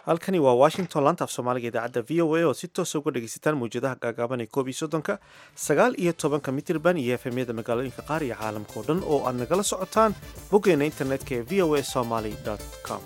halkani waa washington laanta af soomaaliga idaacadda v o a oo si toosa uga dhegaysataan mawjadaha gaagaaban ee koob iyo soddonka sagaal iyo tobanka mitirban iyo efemyada magaalooyinka qaar iyo caalamka oo dhan oo aad nagala socotaan boggeena internetka ee v o a somaly com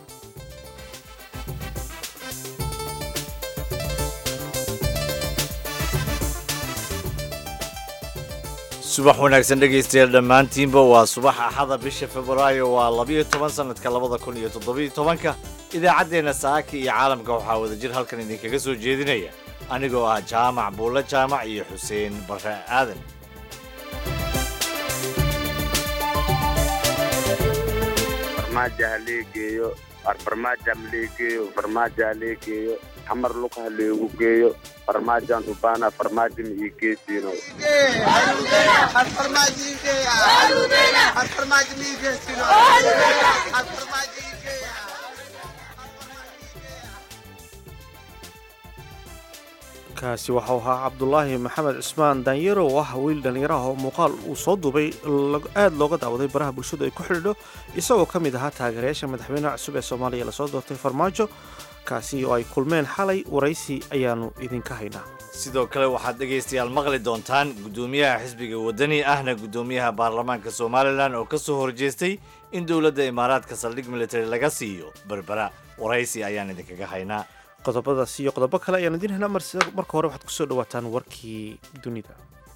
subax wanaagsan dhegaystayaal dhammaantiinba waa subax axada bisha februaayo waa labiyo toban sanadka labada kun iyo toddobiyo tobanka idaacaddeenna saaka iyo caalamka waxaa wadajir halkan idinkaga soo jeedinaya anigoo ah jaamac buulle jaamac iyo xuseen barre aadan farmaajo ha lee geeyo farmaajo ha lee geeyo farmaajo ha lee geeyo xamar luqa ha leegu geeyo farmaajaan rubaana farmaajo ma ii geesiino kaasi waxau ahaa cabdulaahi maxamed cusmaan daanyero oo ah wiil dhallinyaraha oo muuqaal uu soo duubay aad looga daawaday baraha bulshadu ay ku xidhiidho isagoo ka mid ahaa taageerayaasha madaxweynaha cusub ee soomaaliya lasoo doortay farmaajo kaasi oo ay kulmeen xalay waraysi ayaannu idinka haynaa sidoo kale waxaad dhegaystayaal maqli doontaan guddoomiyaha xisbiga waddani ahna guddoomiyaha baarlamaanka somalilan oo ka soo horjeestay in dowladda imaaraadka saldhig military laga siiyo berbera waraysi ayaan idinkaga haynaa qodobadaas iyo qodobo kale ayaan idiin haynaa marka hore waxaad kusoo dhawaataan warkii dunida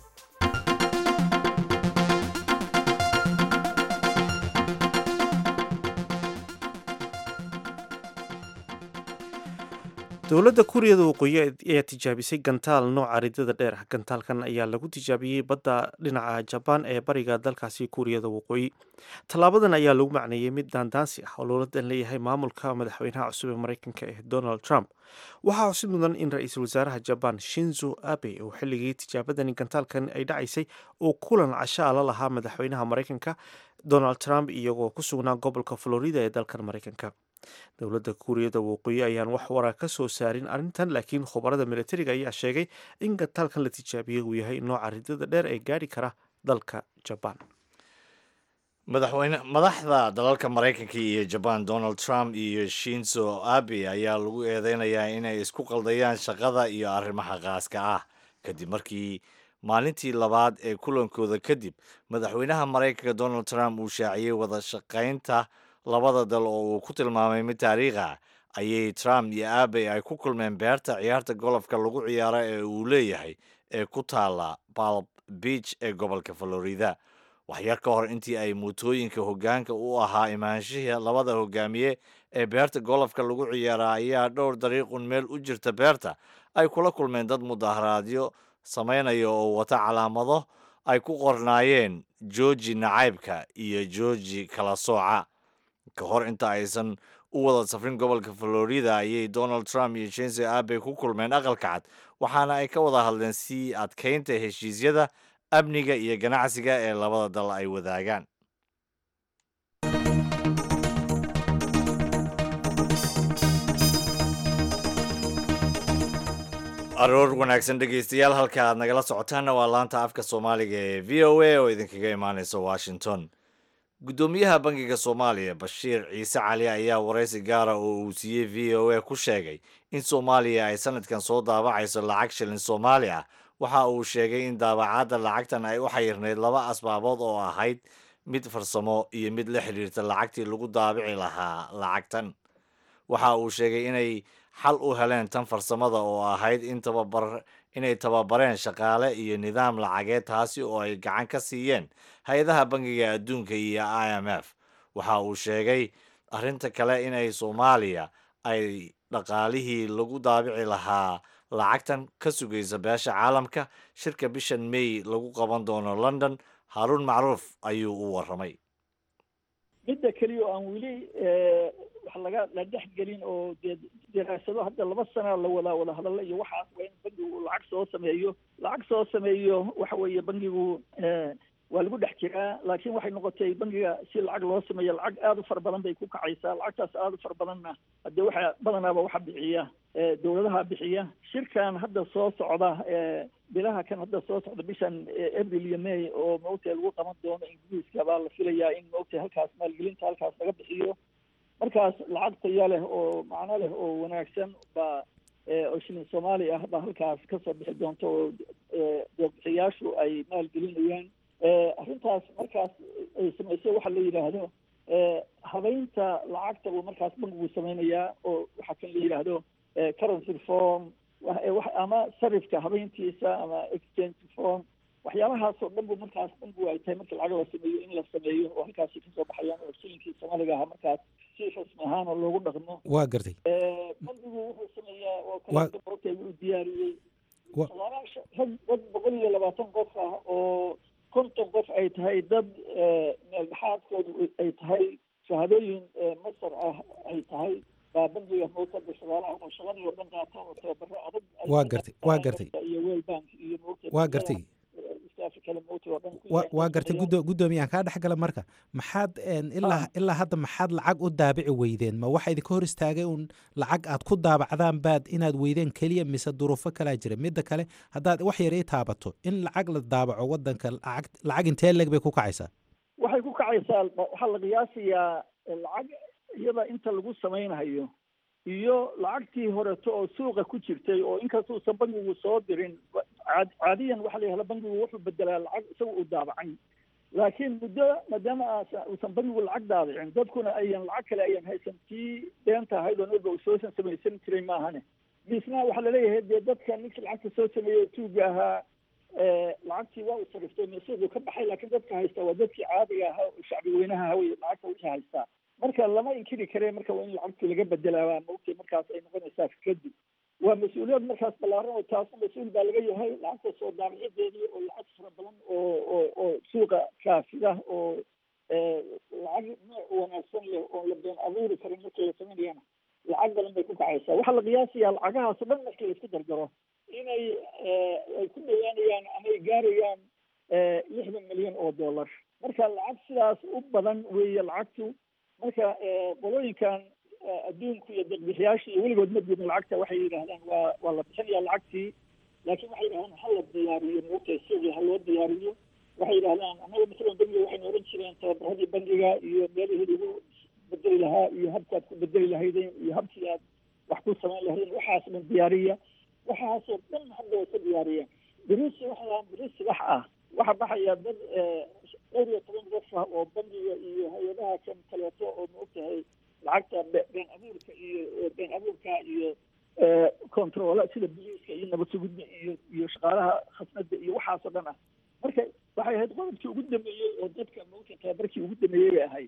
dowladda kuuriyada waqooyi ayaa tijaabisay gantaal nooca ridada dheer ah gantaalkan ayaa lagu tijaabiyey badda dhinaca jabaan ee bariga dalkaasi kuuriyada waqooyi tallaabadan ayaa lagu macneeyey mid daandaansi ah oo lowladan leeyahay maamulka madaxweynaha cusub ee mareykanka ee donald trump waxaa xusid mudan in ra-iisul wasaaraha jabaan shinzo abe oo xilligii tijaabadani gantaalkan ay dhacaysay uu kulan cashaa la lahaa madaxweynaha mareykanka donald trump iyagoo ku sugnaa gobolka florida ee dalkan mareykanka dowladda kuuriyada waqooyi ayaan wax waraa ka soo saarin arrintan laakiin khubarada militariga ayaa sheegay in gantaalkan la tijaabiyey uu yahay nooca ridada dheer ee gaadhi kara dalka jabaan madaxweyne madaxda dalalka maraykanka iyo jabaan donald trump iyo shinzo abe ayaa lagu eedeynayaa inay isku qaldayaan shaqada iyo arrimaha qaaska ah kadib markii maalintii labaad ee kulankooda kadib madaxweynaha maraykanka donald trump uu shaaciyey wada shaqaynta labada dal oo uu ku tilmaamay mid taariikh ah ayay trump iyo abe ay ku kulmeen beerta ciyaarta golofka lagu ciyaaro ee uu leeyahay ee ku taala balb beach ee gobolka florida waxyar ka hor intii ay mootooyinka hoggaanka u ahaa imaanshihii labada hogaamiye ee beerta golofka lagu ciyaara ayaa dhowr dariiqun meel u jirta beerta ay kula kulmeen dad mudaharaadyo samaynaya oo wata calaamado ay ku qornaayeen jooji nacaybka iyo jooji kala sooca ka hor inta aysan u wada safrin gobolka florida ayay donald trump iyo jense abe ku kulmeen aqalka cad waxaana ay ka wada hadleen sii adkaynta heshiisyada amniga iyo ganacsiga ee labada dal ay wadaagaan aroor wanaagsan dhegaystayaal halka aad nagala socotaanna waa laanta afka soomaaliga ee v o a oo idinkaga imaaneysa washington guddoomiyaha bangiga soomaaliya bashiir ciise cali ayaa waraysi gaara oo uu siiyey v o a ku sheegay in soomaaliya ay sanadkan soo daabacayso lacag shilin soomaali ah waxa uu sheegay in daabacaadda lacagtan ay u xayirnayd laba asbaabood oo ahayd mid farsamo iyo mid la xidhiirta lacagtii lagu daabici lahaa lacagtan waxa uu sheegay inay xal u heleen tan farsamada oo ahayd in tababar inay tababareen shaqaale iyo nidaam lacageed taasi oo ay gacan ka siiyeen hay-adaha bangiga adduunka iyo i m f waxa uu sheegay arrinta kale inay soomaaliya ay dhaqaalihii lagu daabici lahaa lacagtan ka sugaysa beesha caalamka shirka bishan may lagu qaban doono london haruun macruuf ayuu u warramay midda keliya oo aan weli wax laga la dhex gelin oo dee diraasado hadda laba sana la wada wada hadalla iyo waxaas waa in bangigu lacag soo sameeyo lacag soo sameeyo waxa weeye bangigu waa lagu dhex jiraa laakiin waxay noqotay bangiga si lacag loo sameeyo lacag aada u fara badan bay ku kacaysaa lacagtaas aada u fara badanna haddee waxa badanaaba waxa bixiya dowladaha bixiya shirkan hadda soo socda bilaha kan hadda soo socda bishan april iyo may oo maogtahay lagu qaban doono ingiriiska baa la filayaa in maogtahay halkaas maalgelinta halkaas laga bixiyo markaas lacag taya leh oo macno leh oo wanaagsan baa oo shilin soomaali ah baa halkaas kasoo bixi doonta oo deebixiyaashu ay maalgelinayaan arrintaas markaas ay samaysay waxa la yidhaahdo habeynta lacagta buu markaas bankigu sameynayaa oo waxaa kan la yidhaahdo currency reform ama sarifka habeyntiisa ama exchange reform waxyaabahaas oo dhan bu markaas bankigu ay tahay marka lacag la sameeyo in la sameeyo oo halkaasi kasoo baxayaan oo shilinkii soomaaliga ahaa markaas si rasmi ahaan oo loogu dhaqmo waa gartay bankigu wuxuu sameeyaa oo kaleortay uu diyaariyey rag dad boqol iyo labaatan qof ah oo konton qof ay tahay dad meeldhexaadkoodu ay tahay shahaadooyin masar ah ay tahay baa bankiga mowtada shaqaalaha oo shaqadii oo dhan qaata oo tababaro adag waa gartay waa gartay iyo wel bank iyo waa gartay waa gartay gudo guddoomiyahan kaa dhex gala marka maxaad ilaa ilaa hadda maxaad lacag u daabici weydeen ma waxa idinka hor istaagay un lacag aad ku daabacdaan baad inaad weydeen keliya mise duruufo kalaa jira midda kale haddaad wax yar ii taabato in lacag la daabaco wadanka lacag lacag intee leeg bay ku kacaysaa waxay ku kacaysaa waxaa la qiyaasayaa lacag iyada inta lagu samaynayo iyo lacagtii horeto oo suuqa ku jirtay oo inkastuusan bankigu soo dirin caadiyan waxa la yihahda bankigu wuxuu bedelaa lacag isaga uu daabacay laakiin muddo maadaama uusan bankigu lacag daabicin dadkuna ayan lacag kale ayan haysan tii deenta ahayd oo naba soosan samaysan jiray maahane misna waxaa laleeyahay dee dadka ninkii lacagta soo sameeyey tuuga ahaa lacagtii waa u sariftay mesuuquu ka baxay laakiin dadka haysta waa dadkii caadiga ahaa oo shacbi weynaha hawey lacagta wixii haystaa marka lama inkiri kare marka waa in lacagtii laga bedelaa maogtay markaas ay noqonaysaa kadib waa mas-uuliyad markaas ballaaran oo taas mas-uul baa laga yahay lacagta soo daabicideedii oo lacag fara badan oo oo oo suuqa kaafida oo lacag nooc wanaagsan leh oo la been abuuri karin markii la samaynayana lacag badan bay ku kacaysaa waxaa la qiyaasayaa lacagahaas o dhan markii la isku dardaro inay ay ku dhawaanayaan ama ay gaarayaan lixdan milyan oo dollar marka lacag sidaas u badan weeye lacagtu marka qolooyinkan adduunku iyo deeqbixiyaasha iyo weligood ma diidin lacagta waxay yidhahdaan waa waa la bixinayaa lacagtii laakiin waxay yidhahdaan ha la diyaariyo moogtay sidii ha loo diyaariyo waxay yidhahdaan annaga masalan bangiga waxaynu oran jireen tababaradii bangiga iyo meelihii lagu bedeli lahaa iyo habkaad ku bedeli lahaydeen iyo habkii aad wax ku samayn lahaydeen waxaas dhan diyaariya waxaasoo dhan hadda way ka diyaariyeen birisi waxaa birisi wax ah waxaa baxaya dad dhowr iyo toban qof ah oo bangiga iyo hay-adaha kan kaleeto oo maogtahay lacagta been abuurka iyo been abuurka iyo controola sida biliiska iyo nabad sugudda iyo iyo shaqaalaha khasnada iyo waxaasoo dhan ah marka waxay ahayd qodobkii ugu dambeeyey oo dadka maogta tababarkii ugu dambeeyey bay ahayd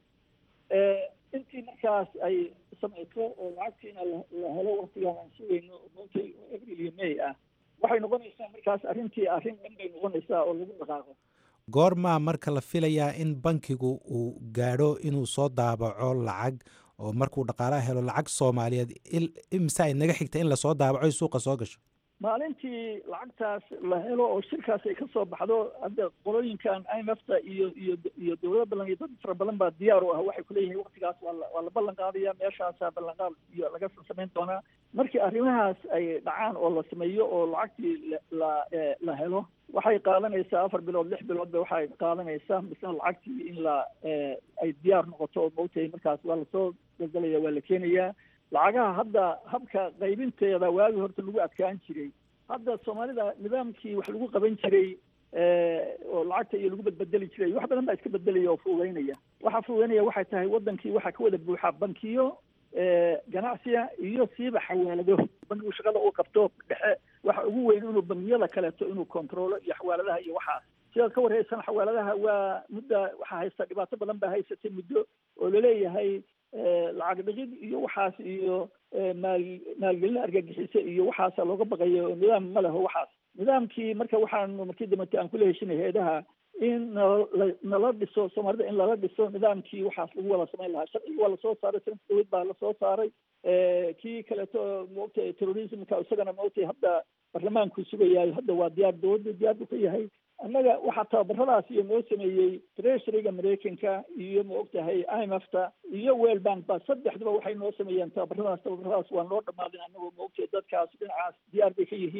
intii markaas ay samayso oo lacagtiina la helo waktigaan aan sugayno maogta april iyo may ah waxay noqonaysaa markaas arrintii arrin dhan bay noqonaysaa oo lagu dhaqaaqo goormaa marka la filayaa in bankigu uu gaadho inuu soo daabaco lacag oo markuu dhaqaalaha helo lacag soomaaliyeed imise ay naga xigta in lasoo daabaco suuqa soo gasho maalintii lacagtaas la helo oo shirkaas ay ka soo baxdo hadda qolooyinkan imfta iyo iyo iyo dowlado badan iyo dad fara badan baa diyaar u ah waxay kuleeyihiin waktigaas waa la waa la ballan qaadaya meeshaasaa ballanqaad iyo laga samayn doonaa markii arrimahaas ay dhacaan oo la sameeyo oo lacagtii la la helo waxay qaadanaysaa afar bilood lix bilood ba waxay qaadanaysaa misna lacagtii in la ay diyaar noqoto oo maogtahay markaas waa lasoo galgalaya waa la keenayaa lacagaha hadda habka qaybinteeda waagi horta lagu adkaan jiray hadda soomaalida nidaamkii wax lagu qaban jiray oo lacagta iyo lagu badbedeli jiray wax badan baa iska bedelaya oo fuugeynaya waxaa fuugeynaya waxay tahay wadankii waxaa ka wada buuxa bankiyo ganacsiga iyo siiba xawaalado bankigu shaqada uu qabto dhexe waxa ugu weyn inuu bangiyada kaleeto inuu controlo iyo xawaaladaha iyo waxaas sidaad ka warhaysan xawaaladaha waa mudda waxaa haysta dhibaato badan baa haysatay muddo oo laleeyahay lacag dhigid iyo waxaas iyo maal maalgelin argagixisa iyo waxaasa looga baqayo nidaam ma leho waxaas nidaamkii marka waxaanu markii dambete aan kula heshinay hay-adaha in nala nala dhiso soomaalida in lala dhiso nidaamkii waxaas lagu wada samayn lahaa sharcigi waa lasoo saaray sanadka dawad baa lasoo saaray kii kaleeto maogtay terrorismka isagana maogtay hadda barlamaanku sugayaay hadda waa diyaar dowladda diyaar buu ka yahay annaga waxaa tababaradaas iyo noo sameeyey treasuryga maraykanka iyo ma ogtahay imfta iyo well bank ba saddexduba waxay noo sameeyeen tababaradaas tababaradaas waa noo dhamaadin annagoo ma ogtahay dadkaas dhinacaas diyaar bay ka yihiin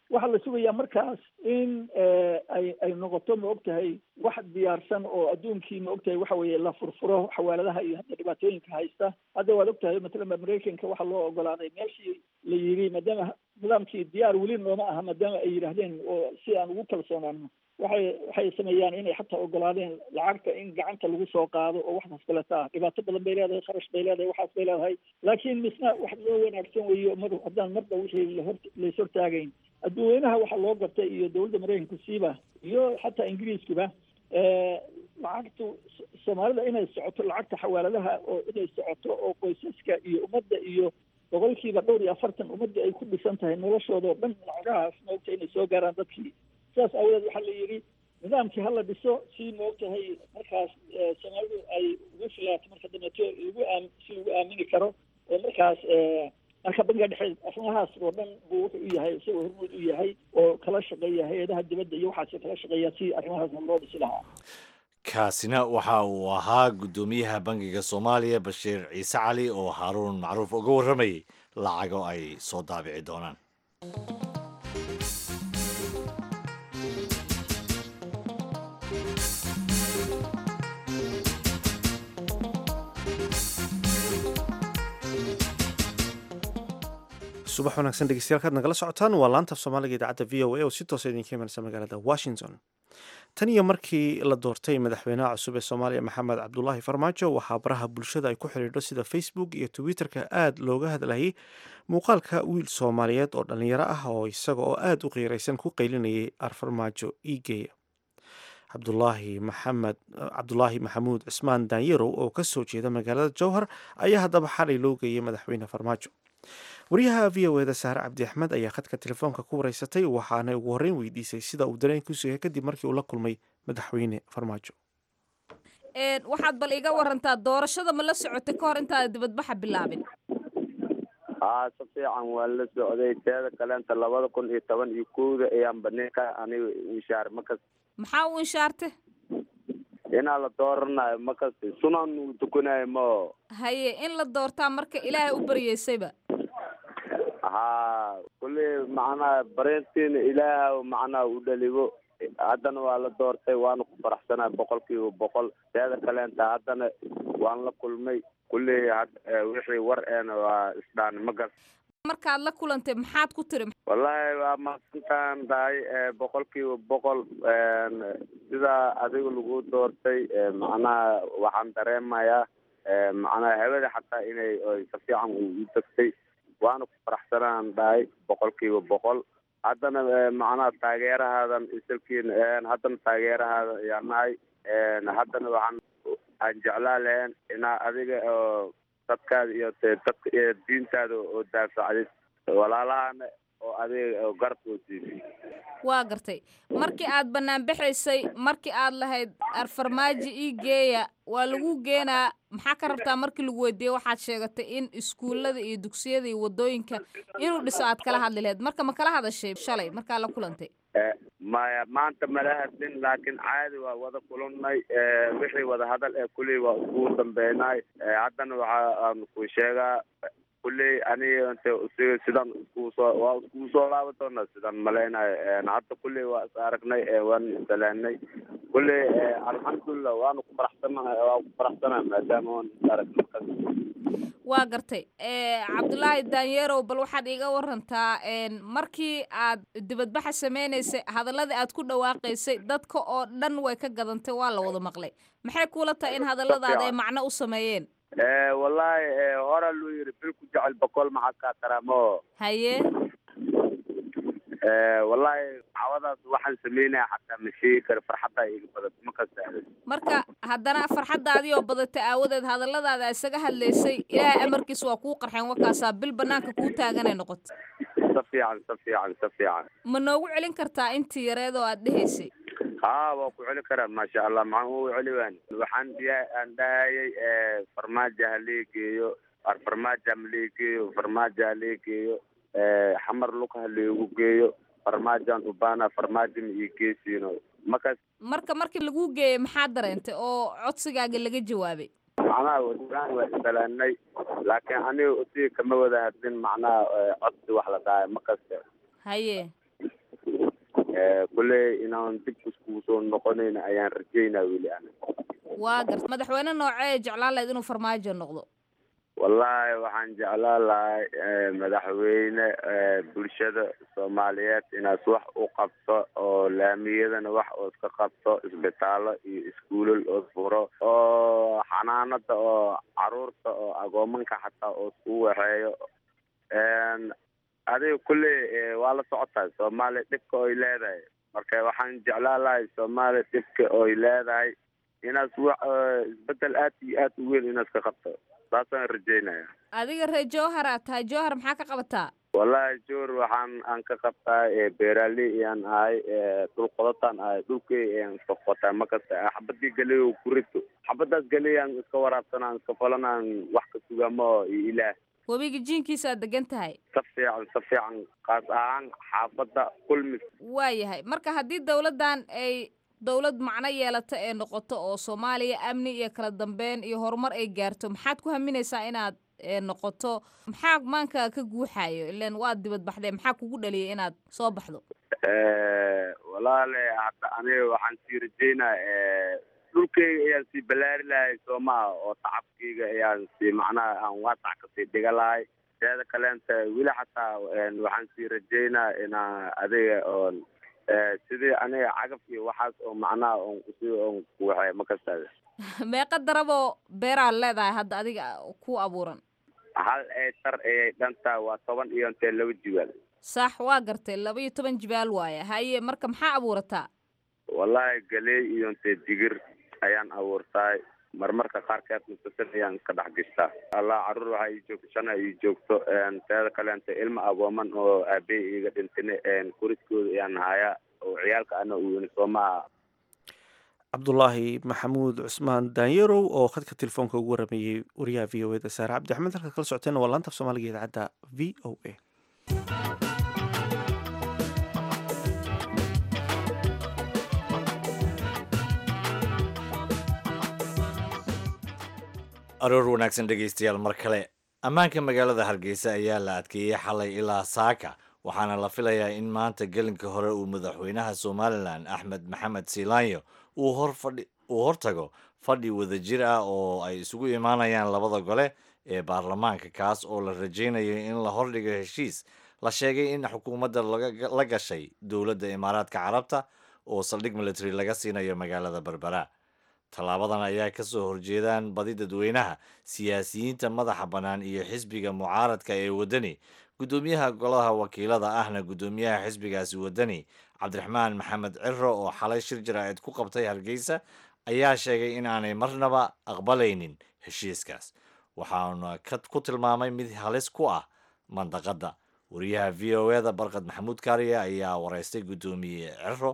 waxaa la sugayaa markaas in ay ay noqoto ma og tahay wax diyaarsan oo adduunkii ma og tahay waxa weeye la furfuro xawaaladaha iyo hadda dhibaatooyinka haysta hadda waad og tahay matalan maraykanka waxaa loo ogolaaday meeshii la yidhi maadaama nidaamkii diyaar weli nooma aha maadaama ay yidhaahdeen oo si aan ugu kalsoonaano waxay waxay sameeyaan inay xataa ogolaadeen lacagta in gacanta lagu soo qaado oo waxdaas kaleta ah dhibaato badan bay leedahay kharash bay leedahay waxaas bay leedahay laakiin misna wax loo wanaagsan weeyo mar haddaan marba wixii lahor lays hortaagayn adduweynaha waxaa loo gartay iyo dowladda maraykanku siiba iyo xataa ingiriiskuba lacagtu soomaalida inay socoto lacagta xawaaladaha oo inay socoto oo qoysaska iyo ummadda iyo boqolkiiba dhowr iyo afartan ummadda ay ku dhisan tahay noloshooda oo dhan lacagahaas maogta inay soo gaaraan dadkii sidaas aawadeed waxaa la yidhi nidaamkii hala dhiso si maogtahay markaas soomaalidu ay ugu filaato marka dambeeto lagu aam si lagu aamini karo oo markaas marka bangiga dhexe arrimahaas oo dhan buu wuxuu u yahay isagoo hormuud u yahay oo kala shaqeeya hay-adaha dibadda iyo waxaas kala shaqeeya si arrimahaasna loo dhisi lahaa kaasina waxa uu ahaa guddoomiyaha bangiga soomaaliya bashiir ciise cali oo haaruun macruuf uga warramayay lacago ay soo daabici doonaan subax wanaagsan dhegeystayaal kaad nagala socotaan waa laanta af soomaaliga idaacadda v o a oo si toosa idinka imanaysa magaalada washington tan iyo markii la doortay madaxweynaha cusub ee soomaaliya maxamed cabdulaahi farmaajo waxaa baraha bulshada ay ku xidhiidho sida facebook iyo twitterka aada looga hadlayay muuqaalka wiil soomaaliyeed oo dhallinyaro ah oo isaga oo aada u qiiraysan ku qaylinayay arfarmaajo iigeeya cabdulaahi maxamed cabdulaahi maxamuud cismaan daanyarow oo kasoo jeeda magaalada jowhar ayaa haddaba xalay loo geeyay madaxweyne farmaajo wariyaha v o eda saare cabdi axmed ayaa khadka telefoonka ku wareysatay waxaana ugu horreyn weydiisay sida uu dareenkiisu yahay kadib markii uu la kulmay madaxweyne farmaajo waxaad bal iga warantaa doorashada ma la socotay ka hor intaada dibadbaxa bilaabin haa si fiican waan la socday teeda kaleenta labada kun iyo toban iyo kowda ayaan baninka aniga inshaar makas maxaa u inshaarte inaa la dooranayo makas sunan uu tukanayo mao haye in la doortaa marka ilaahay u baryeysayba haa kulli macnaha barintiina ilaaha macnaha u dhaligo haddana waa la doortay waana ku faraxsanaa boqol kiiba boqol teeda kaleenta haddana waan la kulmay kulli wixii war eena waa isdhaan magas markaad la kulantay maxaad ku tiri wallahi waa mahadsantaan tahay boqol kiiba boqol sidaa adiga lagu doortay macnaha waxaan dareemayaa macnaha hawada xataa inay si fiican u tagtay waana ku faraxsanaan dhahay boqol kiiba boqol haddana macnaha taageerahaadan isalkiin haddana taageerahaada ayaa nahay haddana waxaan aan jeclaa lahayn inaa adiga oo dadkaada iyo dadka iyo diintaada oo daafacdid walaalahana oo adiga oo garab oo siisay waa gartay markii aad bannaan baxaysay markii aad lahayd arfarmaajo ii geeya waa lagu geenaa maxaa ka rabtaa markii lagu weydiiyey waxaad sheegatay in iskuullada iyo dugsiyada iyo waddooyinka inuu dhiso aad kala hadli lahayd marka ma kala hadashay shalay markaa la kulantay maya maanta mala hadlin laakiin caadi waa wada kulannay wixii wada hadal ee kulley waa iskugu dambeynay haddana waxa aan ku sheegaa kulley aniga inte siga sidan iskugu soo waa iskugu soo laaban doona sidan malaynayo hadda kulley waa is aragnay waan isalaanay kulley alxamdulilah waana ku faraxsanahay waa ku faraxsanahay maadaama waan is aragnay waa gartay cabdulaahi daanyeerow bal waxaad iiga warantaa markii aad dibadbaxa sameynaysay hadaladii aad ku dhawaaqaysay dadka oo dhan way ka gadantay waa la wada maqlay maxay kuula tahay in hadalladaada ay macno u sameeyeen wallahi hora luu yiri bil ku jecel boqol maxaa kaa taraamo haye wallahi cawadaas waxaan sameynaya xataa ma sheegi karo farxaddaa iga badato ma kasta marka haddana farxaddaadii oo badatay aawadeed hadalladaada isaga hadlaysay ilaahay amarkiis waa kuu qarxeen wakaasaa bil banaanka kuu taaganay noqoto si fiican si fiican si fiican ma noogu celin kartaa intii yareed oo aad dhehaysay haa waa ku celi karaa maasha allah maxaan ugu celi waan waxaan diya aan dhahayay farmaajo halee geeyo farmaajo halee geeyo farmaajo halee geeyo xamar luka haleegu geeyo farmaajoan ubaana farmaajo ma ii geesiino markaas marka markii lagu geeyey maxaa dareentay oo codsigaaga laga jawaabay macnaha wadaan waa isalaanay laakiin aniga usiga kama wada hadlin macnaha codsi wax la dhahay ma kaste haye kulley inaan dib iskugu soo noqonayna ayaan rajaynaa weli ana waa garta madaxweyne noocee jeclaan lahayd inuu farmaajo noqdo wallaahi waxaan jeclaan lahay madaxweyne bulshada soomaaliyeed inaas wax u qabto oo laamiyadana wax oo iska qabto isbitaallo iyo iskuulal oo furo oo xanaanada oo caruurta oo agoomanka xataa oo iskugu waxeeyo adiga kulley waa la socotaa soomaaliya dhibka oy leedahay marka waxaan jeclaan lahay soomaaliya dhibka oy leedahay inaas wax isbedel aad iyo aad u weyn inaas ka qabto saasaan rajeynaya adiga ree jowhar aad tahay jowhar maxaa ka qabataa wallahi joor waxaan aan ka qabtaa beeraaley ayaan ahay dhul qodataan ahay dhulkey ayaan iska qotaa makasta xabadii galey oo ku rito xabadaas galey aan iska waraabsanaan iska falanaan wax ka sugamo iyo ilaah webiga jiinkiisa aad degan tahay si fiican si fiican kaas ahaan xaafadda kulmis waayahay marka haddii dawladdan ay dawlad macno yeelata ee noqoto oo soomaaliya amni iyo kala dambeyn iyo horumar ay gaarto maxaad ku haminaysaa inaad noqoto maxaa maanka ka guuxayo ilan waad dibad baxdee maxaa kugu dhaliyay inaad soo baxdo walaale hadda aniga waxaan sii rajeynaa dhulkeyga ayaan sii ballaari lahay soo maha oo tacabkeyga ayaan sii macnaha aan waasac kasii dhiga lahay teeda kaleenta weli xataa waxaan sii rajeynaa inaa adiga oon sidii aniga cagaf iyo waxaas oo macnaha on si on kuwaxay makastaada meeqa daraboo beeraad leedahay hadda adiga ku abuuran hal eetar ayay dhantaa waa toban iyo intee laba jibaal sax waa gartay laba iyo toban jibaal waaye haye marka maxaa abuurataa wallahi galey iyo intee digir ayaan abuurtaay marmarka qaarkeed musasal ayaan iska dhex gishtaa allah caruur waxaa ii joogto shana ii joogto teeda kaleenta ilma agooman oo aabey iiga dhintine kuridkooda ayaan hayaa oo ciyaalka ana uweyni soo maaha cabdulaahi maxamuud cusmaan daanyarow oo khadka telefoonka ugu warameeyey wariyaha v o eda saare cabdi axmed halka kala socoteena waa laanta af soomaaliga idaacadda v o a aroor wanaagsan dhegaystayaal mar kale ammaanka magaalada hargeysa ayaa la adkeeyey xalay ilaa saaka waxaana la filayaa in maanta gelinka hore uu madaxweynaha somalilan axmed maxamed siilaanyo uu hortago fadhi wadajir ah oo ay isugu imaanayaan labada gole ee baarlamaanka kaas oo la rajaynayo in la hordhigo heshiis la sheegay in xukuumadda la gashay dowladda imaaraadka carabta oo saldhig military laga siinayo magaalada berbera tallaabadan ayaa ka soo horjeedaan badi dadweynaha siyaasiyiinta madaxa bannaan iyo xisbiga mucaaradka ee waddani guddoomiyaha golaha wakiilada ahna guddoomiyaha xisbigaasi waddani cabdiraxmaan maxamed ciro oo xalay shir jaraa'id ku qabtay hargeysa ayaa sheegay in aanay marnaba aqbalaynin heshiiskaas waxaana ku tilmaamay mid halis ku ah mandaqadda wariyaha v o eda barkad maxamuud kaariye ayaa wareystay guddoomiye ciro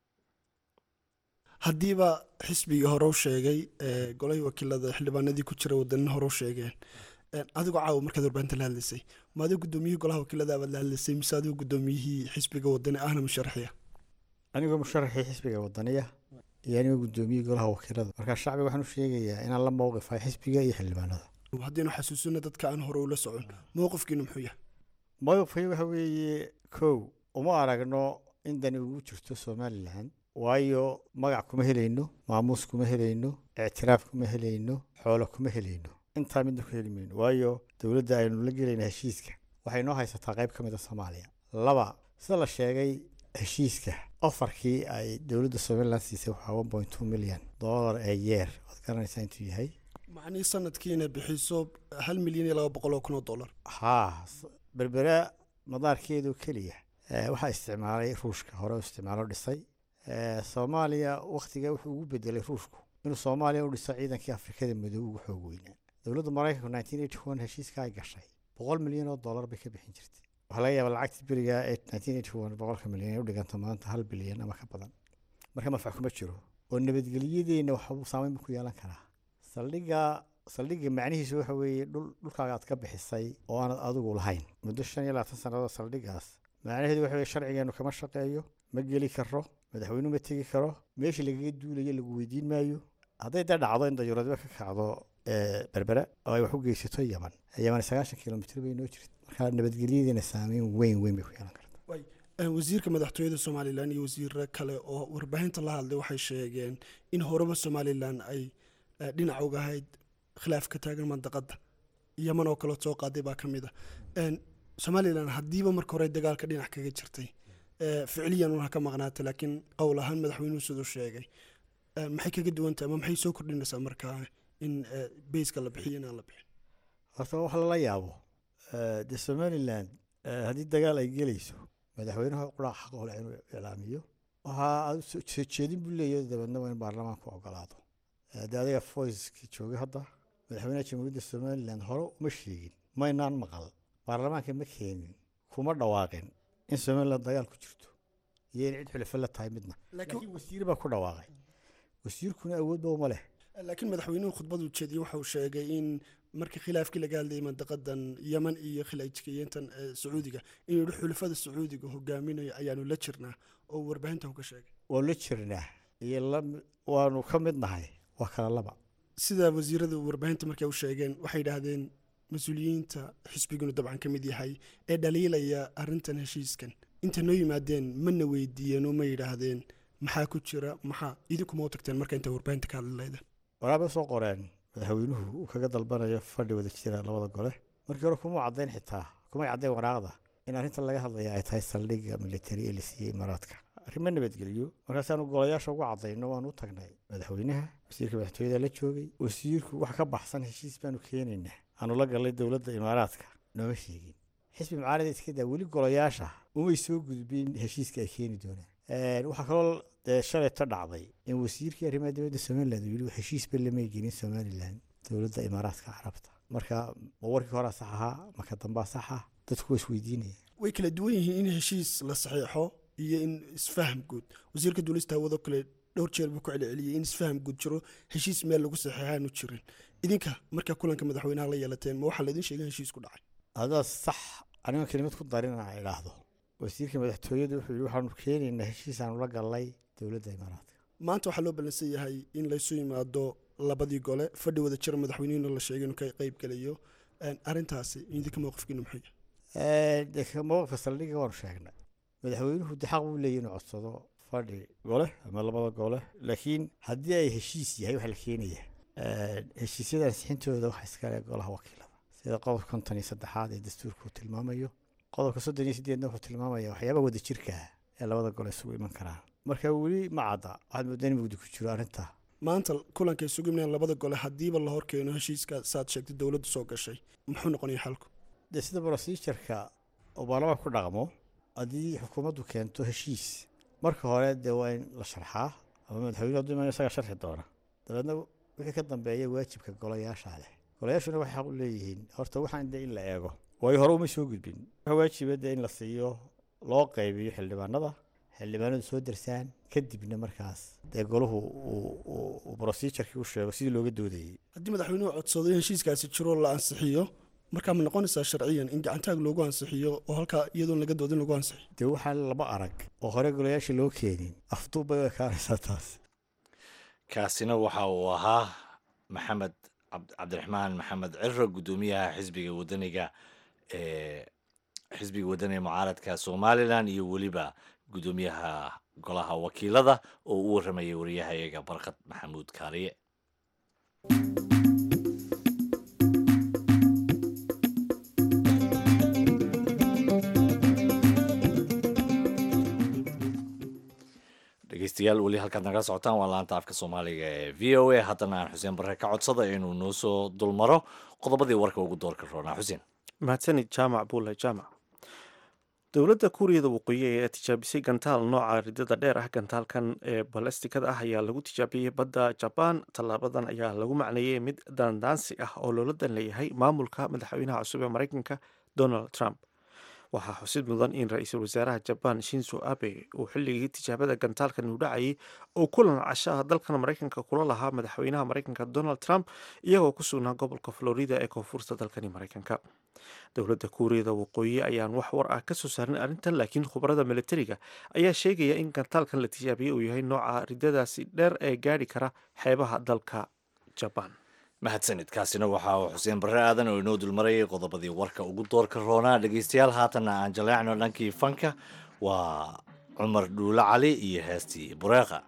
haddiiba xisbigii hore u sheegay golahii wakiilada xildhibaanadii ku jira wadanina hore u sheegeen adigoo caawa markaad warbaahinta la hadlaysay ma adigo guddoomiyihii golaha wakiilada abaad la hadlaysay mise adigo guddoomiyihii xisbiga wadani ahna musharaxiya anigoo musharaxii xisbiga wadaniya iyo anigoo guddoomiyihii golaha wakiilada markaa shacbiga waxaan u sheegayaa inaan la mowqifahay xisbiga iyo xildhibaanada haddiinu xasuusino dadka aan hore ula socon mowqifkiinu muxuu yahay mowqifkay waxa weeye kow uma aragno in dani ugu jirto somalilan waayo magac kuma helayno maamuus kuma helayno ictiraaf kuma helayno xoolo kuma helayno intaa midna ku heli mayno waayo dowladda aynu la gelayna heshiiska waxay noo haysataa qayb ka mid a soomaaliya laba sida la sheegay heshiiska ofarkii ay dowladda somalilan siisay waxaa one point two milyan dollar ee yeer waad garanaysaa intuu yahay macnihii sanadkiina bixiso hal milyan iyo laba boqol oo kun oo dollar haa berbera madaarkeedu keliya waxaa isticmaalay ruushka hore u isticmaalo dhisay soomaaliya wakhtiga wuxuu ugu bedelay ruushku inuu soomaaliya u dhiso ciidankii afrikada madow ugu xoog weynaa dowladda maraykanku nineteen eighty one heshiiska ay gashay boqol milyan oo dollar bay ka bixin jirtay waxaa laga yaabaa lacagtii beriga ee nineteen eighty one boqolka milyan ay u dhiganta maanta hal bilyan ama ka badan marka manfac kuma jiro oo nabadgelyadeenna waxbuu saameyn ku yeelan karaa saldhigga saldhigga macnihiisu waxa weeye dhul dhulkaaga aad ka bixisay oo aanad adigu lahayn muddo shan iyo labaatan sannadood saldhiggaas macnaheedu waxa weye sharcigeenu kama shaqeeyo ma geli karo madaxweynuhu ma tegi karo meeshii lagaga duulayo lagu weydiin maayo hadday dee dhacdo in dayuuradba ka kacdo berbera oo ay wax u geysato yaman yaman sagaashan kilomitr bay noo jirta marka nabadgelyadeena saameyn weyn weyn bay ku yeelan karta wasiirka madaxtooyada somalilan iyo wasiiro kale oo warbaahinta la hadlay waxay sheegeen in horeba somalilan ay dhinac uga ahayd khilaaf ka taagan mandaqada yaman oo kale soo qaaday baa ka mid a somalilan haddiiba marka hore dagaalka dhinac kaga jirtay ficliyan una ka maqnaata laakiin qowl ahaan madaxweynuhu siduu sheegay maxay kaga duwantah ama maxay soo kordhinaysaa markaa in bayska la bixiyo inaan la bixin horta wax lala yaabo dee somalilan haddii dagaal ay gelayso madaxweynaha qurac xaq hole inuu iclaamiyo waxaa soo jeedin buu leeyahay dabeedna waa in baarlamaanku ogolaado dee adiga voicekii joogay hadda madaxweynaha jamhuuriyadda somalilan hore uma sheegin maynaan maqal baarlamaanka ma keenin kuma dhawaaqin in somalilan dagaal ku jirto iyo in cid xulafo la tahay midna laakiin wasiir baa ku dhawaaqay wasiirkuna awoodba uma leh laakiin madaxweynuhu khudbadu jeediyey waxauu sheegay in markii khilaafkii laga hadlayay mandaqadan yaman iyo khilajkiyeyntan sacuudiga inuu yihi xulafada sacuudiga hogaaminayo ayaanu la jirnaa oo warbaahinta ka sheegay waa la jirnaa iyo waanu ka mid nahay waa kala laba sida wasiirada warbaahinta markay u sheegeen waxay yidhaahdeen mas-uuliyiinta xisbigunu dabcan ka mid yahay ee dhaliilaya arintan heshiiskan inta noo yimaadeen mana weydiiyeen oo ma yidhaahdeen maxaa ku jira maxaa idinkuma u tagteen marka inta warbaahinta ka hadli lahaydeen waraabay soo qoreen madaxweynuhu uu kaga dalbanayo fadhi wada jira labada gole markii hore kuma caddayn xitaa kumay caddayn waraaqda in arrinta laga hadlaya ay tahay saldhigga militari ee la siiyey imaaraadka arrimo nabadgelyo markaasaanu golayaasha ugu caddayno waanu u tagnay madaxweynaha wasiirka madaxtooyada la joogay wasiirku wax ka baxsan heshiis baanu keenaynaa aanu la galnay dowladda imaaraadka nooma sheegin xisbi mucaarada iska daa weli golayaasha umay soo gudbin heshiiska ay keeni doonaan waxaa kaloo dee shalayto dhacday in wasiirkii arrimaha dowladda somaliland uu yidhi heshiisba lamay gelin somaliland dowladda imaaraadka carabta marka ma warkii horaa sax ahaa marka dambaa saxa dadku waa isweydiinaya way kala duwan yihiin in heshiis la saxiixo iyo in isfaham guud wasiirka duulista hawado kale dhowr jeer buu ku celceliyey in isfaham guud jiro heshiis meel lagu saxiixaanu jirin idinka markaa kulanka madaxweynaha la yeelateen ma waxaa laydin sheegay heshiis ku dhacay adaa sax aniga kelimad ku darin aan idhaahdo wasiirka madaxtooyadu wuxuu yidhi waxaanu keenaynaa heshiis aanu la galnay dowladda imaaraadka maanta waxaa loo ballansan yahay in laysu yimaado labadii gole fadhi wada jira madaxweynihina la sheegay inuu ka qayb gelayo arrintaasi idinka mowqifkiinu muxuu yahay mowqifka saldhigga waanu sheegnay madaxweynuhu de xaq buu leeyahy inuu codsado fadhi gole ama labada gole laakiin haddii ay heshiis yahay waxa la keenaya heshiisyada ansixintooda waxa iskale golaha wakiilada sida qodobka konton iyo saddexaad ee dastuurka uu tilmaamayo qodobka soddon iyo sideedna wuxuu tilmaamaya waxyaabaha wada jirka ee labada gole isugu iman karaan marka weli ma cadda waxaad moodaan in mugdi ku jiro arrinta maanta kulanka isugu imanayaan labada gole haddiiba la horkeeno heshiiska saad sheegtay dowladdu soo gashay muxuu noqonaya xalku dee sida procedureka oo baarlamaanka ku dhaqmo haddii xukuumaddu keento heshiis marka hore dee waa in la sharxaa ama madaxweyne hadduu imaanayo isagaa sharxi doona dabeedna wixii ka dambeeya waajibka golayaasha leh golayaashuna waxay xaq u leeyihiin horta waxaan de in la eego waayo hore uma soo gudbin waxa waajiba dee in la siiyo loo qaybiyo xildhibaanada xildhibaanadu soo darsaan kadibna markaas dee golahu uu procedurkii u sheego sidii looga doodayey haddii madaxweynuhu codsado in heshiiskaasi jiro la ansixiyo markaa ma noqonaysaa sharciyan in gacantaag loogu ansixiyo oo halkaa iyadoon laga doodin lagu ansixiyo dee waxaa laba arag oo hore golayaasha loo keenin afduub bay u ekaanaysaa taas kaasina waxa uu ahaa maxamed cabdiraxmaan maxamed ciro guddoomiyaha xisbiga wadaniga ee xisbiga wadaniga mucaaradka somalilan iyo weliba guddoomiyaha golaha wakiilada oo u warramayay wariyahayaga barkad maxamuud kaariye dhegeystayaal weli halkaad nagala socotaan waa laanta afka soomaaliga ee v o a haddana aan xuseen barre ka codsada inuu noo soo dulmaro qodobadii warka ugu doorka roonaa xuseen mahadsanid jaamac buule jaamac dowladda kuuriyada waqooyi ee tijaabisay gantaal nooca ridada dheer ah gantaalkan ee balestikada ah ayaa lagu tijaabiyey badda jabaan tallaabadan ayaa lagu macneeyey mid daandaansi ah oo loola dan leeyahay maamulka madaxweynaha cusub ee mareykanka donald trump waxaa xusid mudan in ra-iisul wasaaraha jabaan shinzo abe uu xilligii tijaabada gantaalkan uu dhacayay oo kulan cashaha dalkan mareykanka kula lahaa madaxweynaha mareykanka donald trump iyagoo ku sugnaa gobolka florida ee koonfurta dalkani mareykanka dowladda kuuriyada waqooyi ayaan wax war ah kasoo saarin arrintan laakiin khubarada militariga ayaa sheegaya in gantaalkan la tijaabiyey uu yahay nooca ridadaasi dheer ee gaadhi kara xeebaha dalka jabaan mahadsanid kaasina waxa uu xuseen barre aadan oo inoo dulmarayay qodobadii warka ugu doorka roonaa dhegeystayaal haatanna aan jaleecno dhankii fanka waa cumar dhuulo cali iyo heestii bureeqa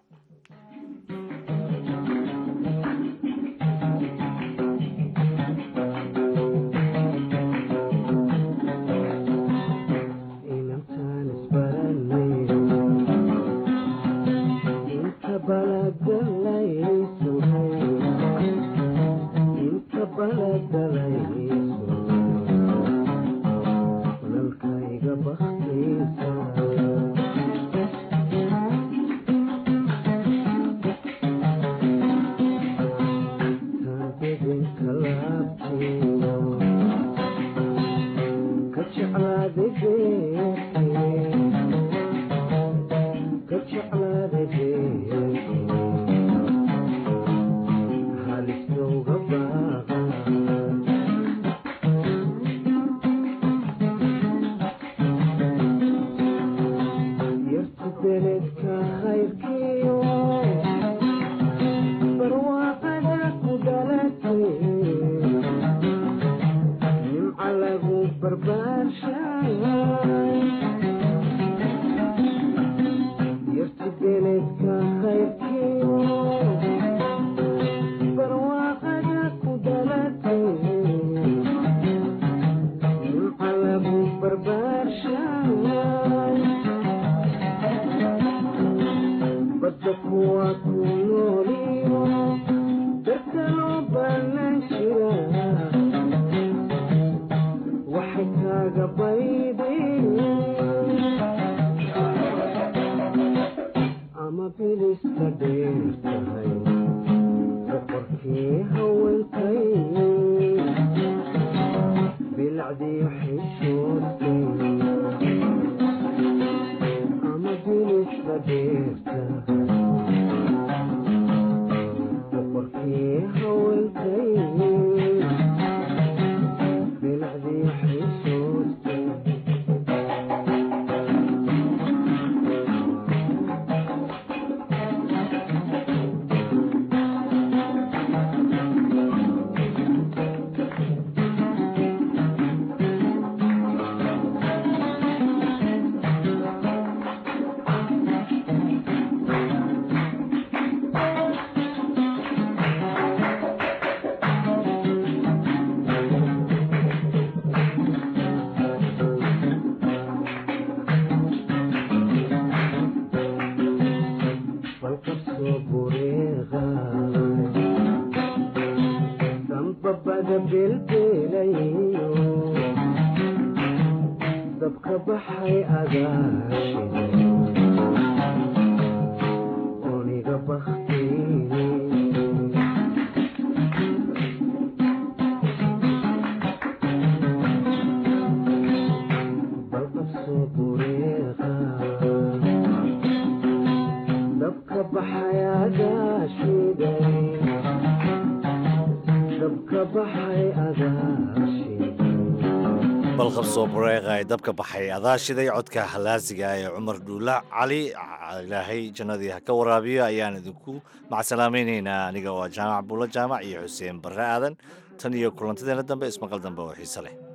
balqabsoo bureeqa ee dabka baxay adaashiday codka halaasiga ee cumar dhuula cali ilaahay jannadii ha ka waraabiyo ayaan idinku macsalaamaynaynaa aniga waa jaamac buulo jaamac iyo xuseen barre aadan tan iyo kulantadeena dambe ismaqal dambe oo xiise leh